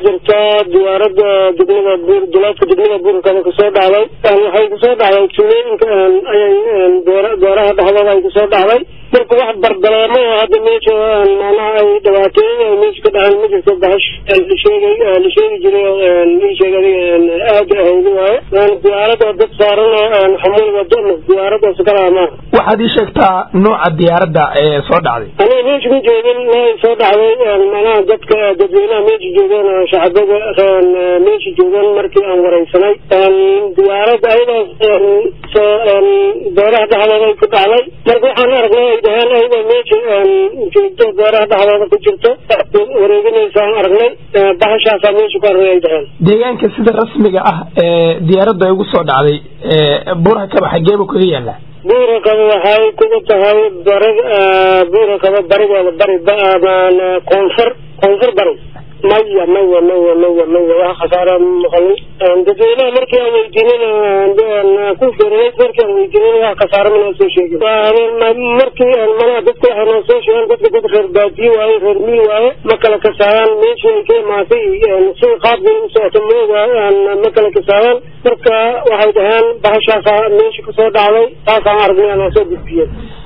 jirtaa diyaaradda degmada buur duleedka degmada buurkaba kusoo dhacday waxay kusoo dhacday tuulooyinka ayay beeraha dhexdooda ay kusoo dhacday marka wax bardaleemo oo hadda meesha macnaha ay dhibaateeyay ay meesha ka dhaceen ma jirto bahash lasheegay la sheegi jiray ii sheeg adiga aada ahaydi waaye diyaaradda dad saaran xamuul wado diyaaraddaas kalaa maaha waxaad ii sheegtaa nooca diyaaradda ee soo dhacday aniga meesha ma joogin way soo dhacday macnaha dadka dadweynaha meesha joogeen oo shacbada meesha joogeen markii aan wareysanay diyaaradda ayadaas beeraha dhexdooda ay ku dhacday marka waxaan aragnay ay dhaheen ayadoo meesha joogto beeraha dhexdooda ku jirto wareeginaysa aan aragnay bahashaasaa meesha ku aragnay ay dhaheen deegaanka sida rasmiga ah ee diyaaradda ay ugu soo dhacday buurha kaba xageeba kaga yaala buurakaba waxay kuga tahay bari buurakaba barigeeda bari koonfur koonfur bari maya maya maya maya maya wax khasaara maqalin dadweynaha markii aan weydiinin ku fiiriyay markii aan weydiinin wax khasaara mana soo sheegin markii mana dadka waxay noo soo sheegeen dadka dad reer baadiye waaye reer miil waaye ma kala kasaayaan meeshii ay ka imaatay si qaabkii u socoto mooga ma kala kasaayaan marka waxay dhaheen bahashaasaa meesha kasoo dhacday taasaan aragnay aan soo gudbiyeen